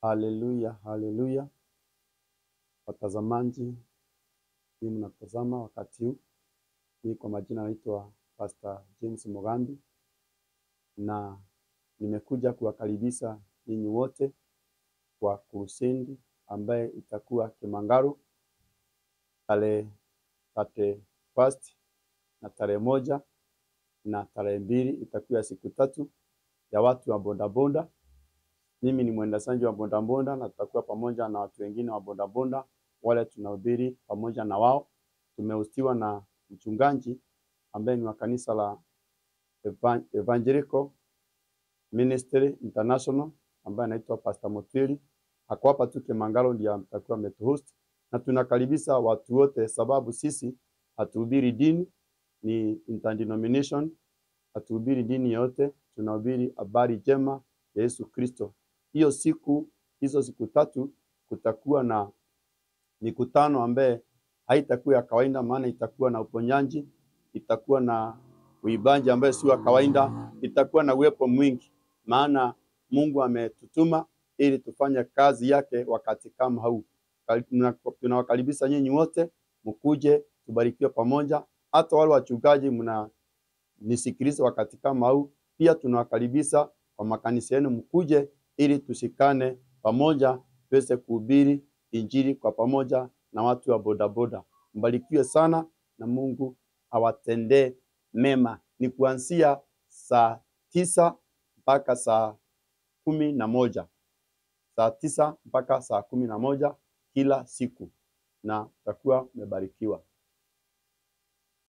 Haleluya, haleluya. Watazamaji, hii mnatazama wakati huu, mimi kwa majina naitwa Pastor James Mugambi na nimekuja kuwakaribisha ninyi wote kwa kurusendi ambaye itakuwa Kimangaro tarehe thirty first na tarehe moja na tarehe mbili itakuwa siku tatu ya watu wa bodaboda. Mimi ni mwendeshaji wa bodaboda na tutakuwa pamoja na watu wengine wa bodaboda wale tunahubiri pamoja na wao. Tumehusiwa na mchungaji ambaye ni wa kanisa la Evan- Evangelical Ministry International ambaye anaitwa Pastor Motwili. Ako hapa tu Kimangalo ndiye atakuwa ametuhost na tunakaribisha watu wote, sababu sisi hatuhubiri dini, ni interdenomination, hatuhubiri dini yote, tunahubiri habari njema ya Yesu Kristo. Hiyo siku hizo siku tatu kutakuwa na mikutano ambaye haitakuwa ya kawaida, maana itakuwa na uponyaji, itakuwa na uibaji ambaye si wa kawaida, itakuwa na uwepo mwingi, maana Mungu ametutuma ili tufanye kazi yake wakati kama huu. Kari- tuna- Tunawakaribisha nyinyi wote mkuje, tubarikiwe pamoja. Hata wale wachungaji mnanisikiliza wakati kama huu, pia tunawakaribisha kwa makanisa yenu, mkuje ili tushikane pamoja, tuweze kuhubiri injili kwa pamoja na watu wa bodaboda. Mbarikiwe sana na Mungu awatendee mema. Ni kuanzia saa tisa mpaka saa kumi na moja saa tisa mpaka saa kumi na moja kila siku, na utakuwa umebarikiwa.